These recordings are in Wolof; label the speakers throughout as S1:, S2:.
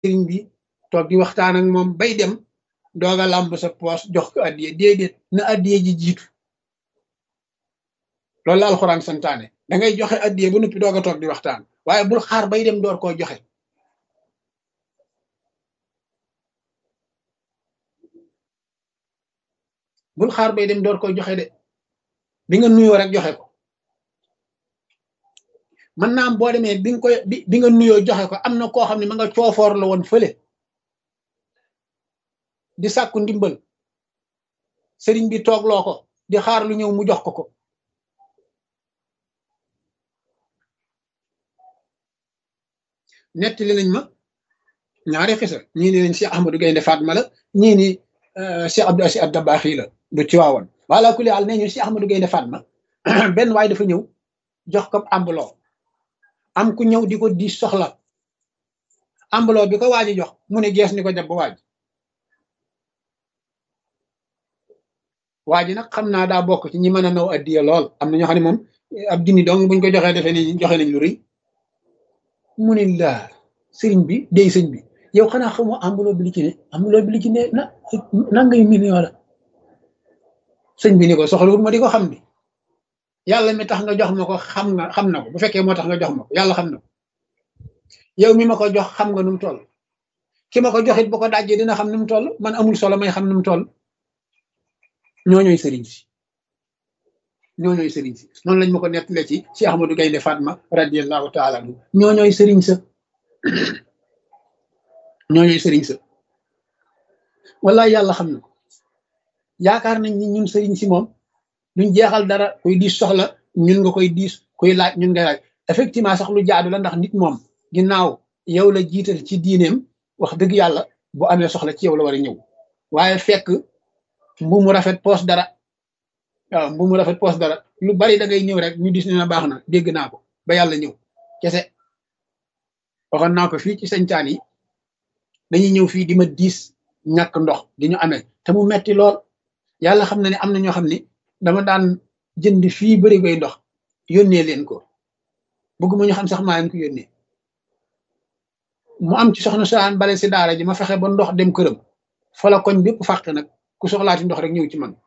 S1: sëriñ bi toog di waxtaan ak moom bay dem dooga làmb sa poos jox ko addiye déedéet na addiye ji jiitu loolu la alxuraan santaane da ngay joxe addiye ba noppi doog a toog di waxtaan waaye bul xaar bay dem door koo joxe bul xaar bay dem door koy joxe de bi nga nuyoo rek joxe ko mën naa am boo demee bi nga koy bi nga nuyoo joxe ko am na koo xam ne ma nga coofoor la woon fële di sàkku ndimbal sëriñ bi toogloo ko di xaar lu ñëw mu jox ko ko nettali nañ ma ñaari xisa ñii ni nañ Cheikh Ahmadou Gaynde Fatma la ñii ni Cheikh Abdou Aziz Dabakhi la bu ci waawoon wala ku al nee ñu Cheikh Ahmadou Gaynde Fatma benn waay dafa ñëw jox ko ambuloo am ku ñëw di ko di soxla ambuloo bi ko waaji jox mu ne gees ni ko jàpp waaj waa ji nag xam naa daa bokk ci ñi mën a naw addiya lool am na ñoo xam ne moom ab junni dong buñ ko joxee defee ni joxe nañ lu rëy mu ne laa sëriñ bi dey sëñ bi yow xanaa xamoo ambuloo bi li ci ne ambuloo bi li ci ne na nangay million la sëñ bi ni ko soxlawul ma di ko xam bi yàlla mi tax nga jox ma ko xam nga xam na ko bu fekkee moo tax nga jox ma ko yàlla xam na ko yow mi ma ko jox xam nga nu mu toll ki ma ko joxit bu ko dajjee dina xam nu mu toll man amul solo may xam nu mu toll ñooñooy sëriñ si ñooñooy sëriñ si noonu lañ ma ko nettalee ci si Ahmadou Gaynde Fatma radiyallahu taala anhu ñooñooy sëriñ sa ñooñooy sëriñ sa wallaay yàlla xam na ko yaakaar nañ ni ñun sëriñ si moom duñ jeexal dara kuy diis soxla ñun nga koy diis kuy laaj ñun ngay laaj effectivement sax lu jaadu la ndax nit moom ginnaaw yow la jiital ci diineem wax dëgg yàlla bu amee soxla ci yow la war a ñëw waaye fekk mbu mu rafet poos dara waaw mbu mu rafet poos dara lu bari da ngay ñëw rek ñu dis ne na baax na dégg naa ko ba yàlla ñëw kese waxoon naa ko fii ci sañcaan yi dañuy ñëw fii di ma diis ñàkk ndox di ñu amee te mu metti lool yàlla xam na ne am na ñoo xam ne dama daan jënd fii bëri goy ndox yónnee leen ko bëgguma ñu xam sax maa leen ko yónnee mu am ci soxna saan bale si daara ji ma fexe ba ndox dem këram fa la koñ bépp fàq nag ku soxlaati ndox rek ñëw ci man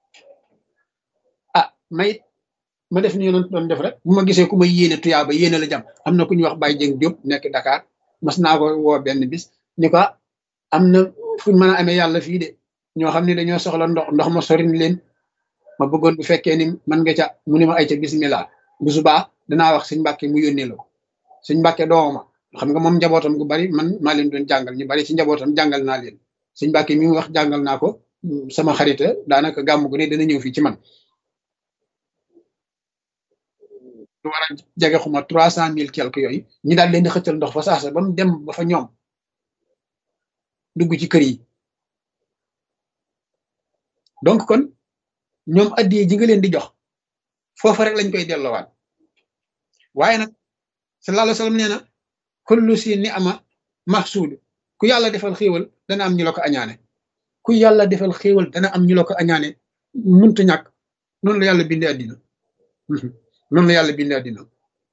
S1: ah may ma def ni yonent doon def rek bu ma gisee ku ma yéene tuyaa ba yéene la jam am na ku ñuy wax Baye Dieng Diop nekk Dakar mas naa ko woo benn bis ni ko am na fuñ mën a amee yàlla fii de ñoo xam ne dañoo soxla ndox ndox ma sorin leen ma bëggoon bu fekkee ni man nga ca mu ne ma ay ca bismillah bu subaa danaa wax sëñ Mbàkke mu yónnee la ko sëñ Mbàkke dooma xam nga moom njabootam gu bari man maa leen doon jàngal ñu bari ci njabootam jàngal naa leen sëñ Mbàkke mi mu wax jàngal naa ko sama xarita daanaka gàmm gu ne dana ñëw fii ci man lu war a jege xuma trois cent mille quelque yooyu ñi daal leen di xëccal ndox fa saasa ba mu dem ba fa ñoom dugg ci kër yi donc kon ñoom addiye ji nga leen di jox foofa rek lañ koy delloowaat waaye nag sallallahu alayhi wa sallam nee na kullu si ni ama mahsuud ku yàlla defal xéewal dana am ñu la ko añaane ku yàlla defal xéewal dana am ñu la ko añaane mënta ñàkk noonu la yàlla bindee àddina noonu la yàlla bindee àddina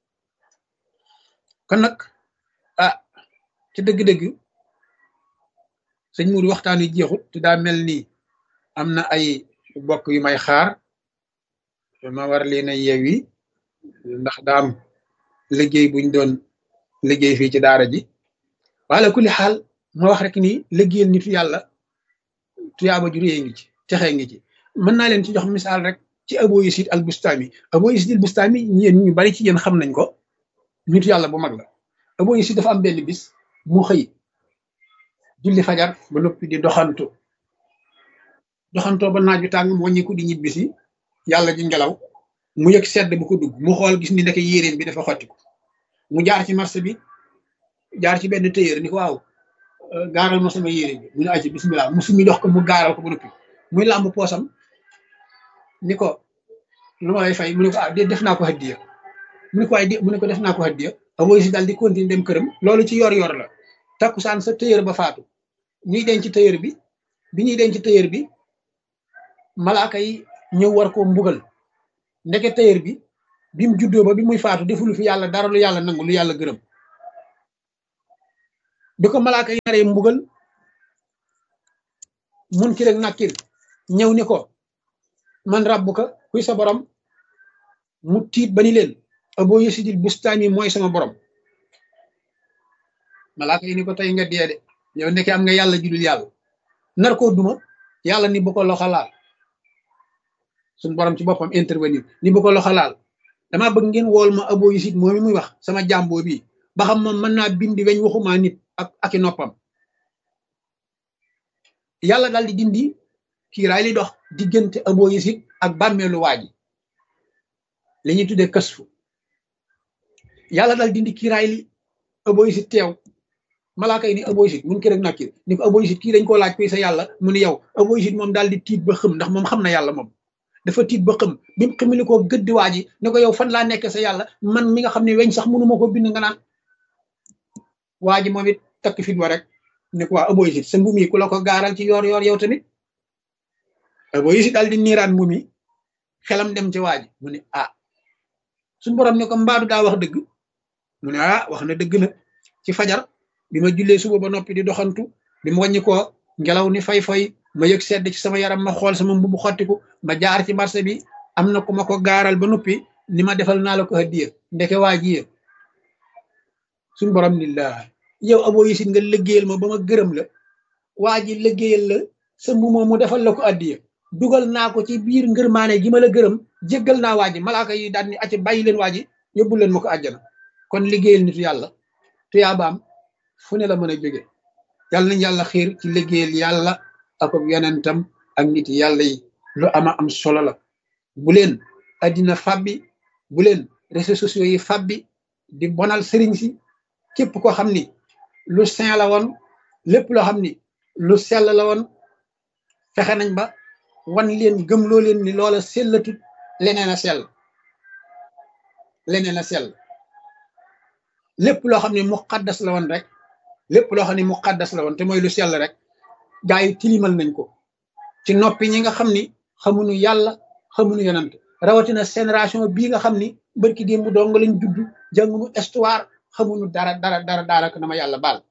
S1: kon nag ah ci dëgg-dëgg sëñ Mourou waxtaan wi jeexut te daa mel ni am na ay bokk yu may xaar ma war leen a yeewi ndax daa am liggéey buñ doon liggéey fii ci daara ji wala kulli xaal ma wax rek ni liggéeyal nitu yàlla tuyaaba ju réy ngi ci texee ngi ci mën naa leen ci jox misaal rek ci Abu Yazid al Bustami Abu Yazid al Bustami yéen ñu bari ci yéen xam nañ ko nitu yàlla bu mag la Abu Yazid dafa am benn bis mu xëy julli fajar ba noppi di doxantu doxantoo ba naaju tàng mu wàññiku di ñibbisi yàlla ji ngelaw mu yëg sedd bu ko dugg mu xool gis ni ndeke yéreem bi dafa xottiku mu jaar ci marché bi jaar ci benn tailleur ni ko waaw gaaral ma sama yére bi mu ne aci bismillah mu sumi dox ko mu gaaral ko ba noppi muy làmb poosam ni ko lu ma lay fay mu ne ko ah de def naa ko hadiya mu ne ko ay mu ne ko def naa ko hadiya Abu si daal di continuer dem këram loolu ci yor yor la takkusaan sa tailleur ba faatu ñuy denc tailleur bi bi ñuy denc tailleur bi malaaka yi ñëw war koo mbugal ndeke tailleur bi bi mu juddoo ba bi muy faatu defulu fi yàlla dara lu yàlla nangu lu yàlla gërëm bi ko malaaka yi naree mbugal mun ki rek nakkir ñëw ni ko man rabbuka kuy sa borom mu tiit ba ni leen Abu Yasidil Bustami mooy sama borom malaaka yi ni ko tey nga dee de yow ndeke am nga yàlla judul yàlla nar koo duma yàlla ni bu ko loxo laal suñ borom ci boppam intervenir ni bu ko loxo laal damaa bëgg ngeen wool ma Abu Yasid moom mi muy wax sama jàmboo bi ba xam moom mën naa bindi weñ waxumaa nit ak aki noppam yàlla daal di dindi kiiraay li dox diggante Abu Yasid ak bàmmeelu waa ji li ñuy tuddee kasfu yàlla daal dindi kiiraay li Abu Yasid teew malaaka yi ni Abu Yasid mun ki rek nakkir ni ko Abu Yasid kii dañ koo laaj koy sa yàlla mu ni yow Abu Yasid moom daal di tiit ba xëm ndax moom xam na yàlla moom dafa tiit ba xëm bi mu xamili koo gëddi waa ji ne ko yow fan laa nekk sa yàlla man mi nga xam ne weñ sax mënuma ko bind nga naan waa ji moom it takk fit wa rek ne ko waa Abu Yasid sa mbum yi ku la ko gaaral ci yoor yoor yow tamit Abu Yasid daal di niiraan mbum yi xelam dem ci waa ji mu ne ah suñu borom ne ko mbaadu daa wax dëgg mu ne ah wax na dëgg na ci fajar bi ma jullee suba ba noppi di doxantu bi ma wàññi ko ngelaw ni fay-fay ma yëg sedd ci sama yaram ma xool sama mbubu xottiku ma jaar ci marché bi am na ku ma ko gaaral ba noppi ni ma defal naa la ko hadiya ndeke waa ji yee suñu borom ni la yow Abu Yasid nga liggéeyal ma ba ma gërëm la waa ji liggéeyal la sa mbu moom mu defal la ko addiya dugal naa ko ci biir ngërmaane gi ma la gërëm jéggal naa waa ji malaaka yi daal ni acca bàyyi leen waa ji yóbbu leen ma ko àjjana kon liggéeyal nitu yàlla tuyaabaam fu ne la mën a jóge yàlla nañ yàlla xiir ci liggéeyal yàlla ak yonentam ak nit yàlla yi lu ama am solo la bu leen addina fabbi bu leen réseaux sociaux yi fabbi di bonal sëriñ si képp koo xam ni lu saint la woon lépp loo xam ni lu sell la woon fexe nañ ba wan leen gëmloo leen ni loola sellatut leneen a sell leneen a sell lépp loo xam ne muqaddas la woon rek lépp loo xam ne muqaddas la woon te mooy lu sell rek gaa yi tilimal nañ ko ci noppi ñi nga xam ni xamuñu yàlla xamuñu yonant rawatina génération bii nga xam ni bërki démb dong lañ judd jànguñu histoire xamuñu dara dara dara dara na ma yàlla baal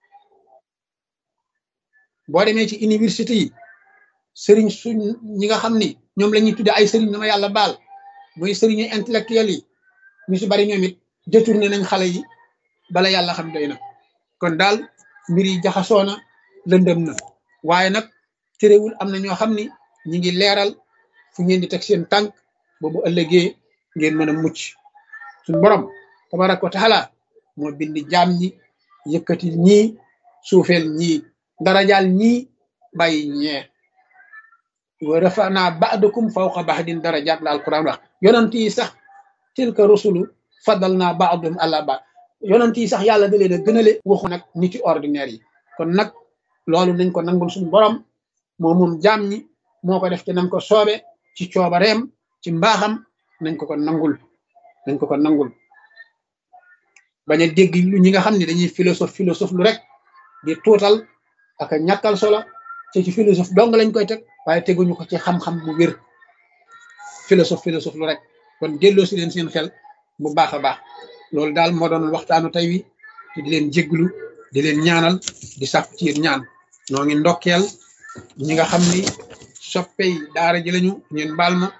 S1: boo demee ci université yi sëriñ suñ ñi nga xam ni ñoom la ñuy tudde ay sëriñ na ma yàlla baal muy sëriñu intellectuel yi ñu si bari ñoom it détourné nañ xale yi bala yàlla xam doy na kon daal mbir yi jaxasoo na lëndëm na waaye nag terewul am na ñoo xam ni ñi ngi leeral fu ngeen di teg seen tànk boobu ëllëgee ngeen mën a mucc suñ borom tabaraka wa taala moo bind jaam ñi yëkkati ñii suufeel ñii darajaal ñii bàyyi ñee wa rafana ba'dakum fawqa ba'din darajaat la alquran wax yonent yi sax tilka rusulu fadal naa ba'dum ala ba yonent yi sax yàlla da leen a gënale waxu nag niti ordinaire yi kon nag loolu nañ ko nangul suñu borom moo moom jaam ñi moo ko def te nañ ko soobe ci coobareem ci mbaaxam nañ ko ko nangul nañ ko ko nangul bañ a dégg lu ñi nga xam ne dañuy philosophe philosophe lu rek di tuutal ak a ñàkkal solo te ci philosophe dong lañ koy teg waaye teguñu ko ci xam-xam bu wér philosophe philosophe lu rek kon delloo si leen seen xel bu baax a baax loolu daal moo doon waxtaanu tey wi te di leen jégglu di leen ñaanal di sàkku ci yéen ñaan noo ngi ndokkeel ñi nga xam ni soppey daara ji lañu ngeen baal ma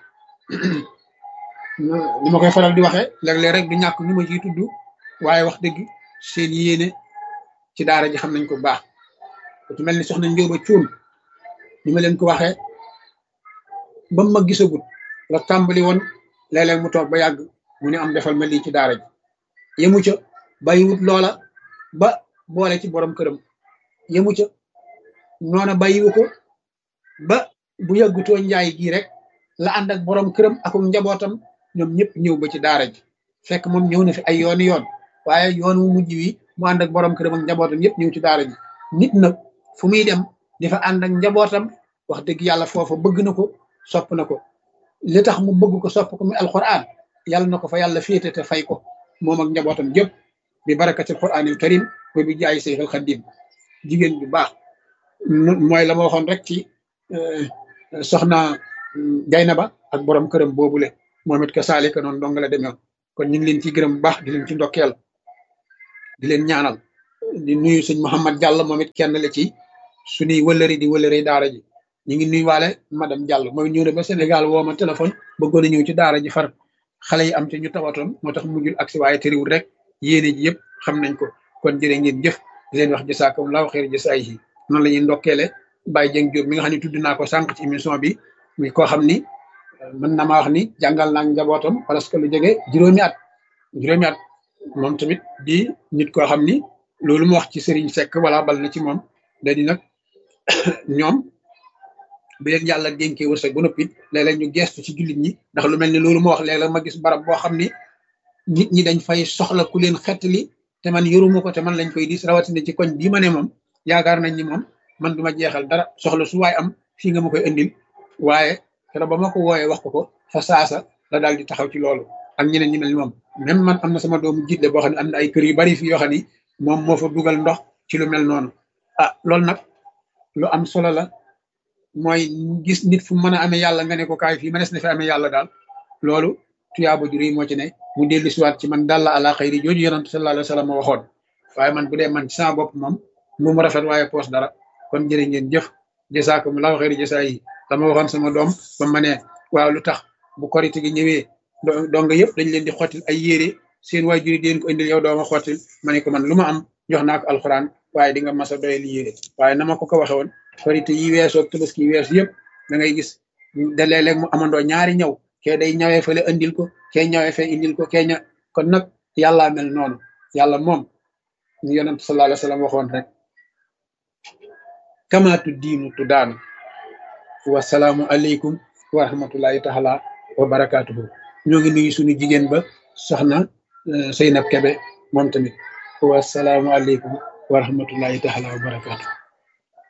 S1: ni ma koy faral di waxee léeg-léeg rek du ñàkk ñu ma ciy tudd waaye wax dëgg seen yéene ci daara ji xam nañ ko baax ci mel ni soxna Njóoba Cuun ni ma leen ko waxee ba ma gisagut la tàmbali woon léeg-léeg mu toog ba yàgg mu ne am defal ma lii ci daara ji yemu ca bàyyiwut loola ba boole ci borom këram yemu ca noona bàyyiwu ko ba bu yàggutoo njaay gii rek la ànd ak borom këram ak njabootam ñoom ñëpp ñëw ba ci daara ji fekk moom ñëw na fi ay yooni yoon waaye yoon wu mujj wi mu ànd ak borom këram ak njabootam yëpp ñëw ci daara ji nit nag fu muy dem di fa ànd ak njabootam wax dëgg yàlla foofa bëgg na ko sopp na ko li tax mu bëgg ko sopp ko muy alquran yàlla na ko fa yàlla féete te fay ko moom ak njabootam jëpp bi barakatil quranil karim ba bi jaay seexal xaddim jigéen bu baax mooy la ma waxoon rek ci soxna Gaynaba ak borom këram boobule moom it ka saalika noonu dong la demee kon ñu ngi leen ciy gërëm bu baax di leen ci ndokkeel di leen ñaanal di nuyu sëñ Mouhamad Diallo moom it kenn la ci suñuy wëllëri di wëllëri daara ji ñu ngi nuyuwaale madame Diallo mooy ñëw na ba Sénégal woo ma téléphone bëggoon a ñëw ci daara ji far xale yi am te ñu tawatoon moo tax mujjul agsi waaye tëriwul rek yéene ji yëpp xam nañ ko kon jërë ngeen jëf di leen wax jasaakumullaahu xayra jasaayihi noonu la ñuy ndokkeele Baye Dieng Diop mi nga xam ne tudd naa ko sànq ci émission bi muy koo xam ni mën na maa wax ni jàngal naa njabootam parce que lu jege juróomi at juróomi at moom tamit di nit koo xam ni loolu mu wax ci Serigne Seck wala bal na ci moom da di nag ñoom bi leen yàlla dénkee wërsëg ba noppi léeg-léeg ñu gestu ci jullit ñi ndax lu mel ni loolu ma wax léeg-léeg ma gis barab boo xam ni nit ñi dañ fay soxla ku leen xettali te man yoruma ko te man lañ koy dis rawatina ci koñ bii ma ne moom yaakaar nañ ni moom man duma jeexal dara soxla su waay am fii nga ma koy indil waaye keroog ba ma ko wooyee wax ko ko fa saasa la daal di taxaw ci loolu ak ñeneen ñi mel ni moom même man am na sama doomu jiitle boo xam ne am na ay kër yu bari fii yoo xam ni moom moo fa dugal ndox ci lu mel noonu ah loolu nag lu am solo la mooy gis nit fu mën a amee yàlla nga ne ko kaay fii ma des na fi amee yàlla daal loolu tuyaaba ju rëy moo ci ne mu dellu siwaat ci man dalla ala xayri jooju yonent sallallahu alayhi wa sallam waxoon waaye man bu dee man ci sama bopp moom mu mu rafet waaye poos dara kon jërë ngeen jëf jasaakumullahu xayri jasaa yi dama waxoon sama doom ba ma ne waaw lu tax bu korite gi ñëwee donga yëpp dañ leen di xottil ay yére seen waajur yi di leen ko indil yow dooma xottil ma ne ko man lu ma am jox naa ko alxuraan waaye di nga mas a doyal yére waaye na ma ko ko waxe woon korite yi weesoo tabaski yi weesu yëpp da ngay gis da léeg-léeg mu amandoo ñaari ñaw kee day ñawee fële indil ko kee ñawee fee indil ko kee ña kon nag yàllaa mel noonu yàlla moom ñu yonent sallallahu alayhi wa sallam waxoon rek kamaatu diinu tu daanu wasalaamu aleykum wa rahmatullahi taala wa barakaatuhu ñoo ngi nuyu suñu jigéen ba soxna Seynab Kebe moom tamit wasalaamu aleykum wa rahmatullahi taala wa barakaatuhu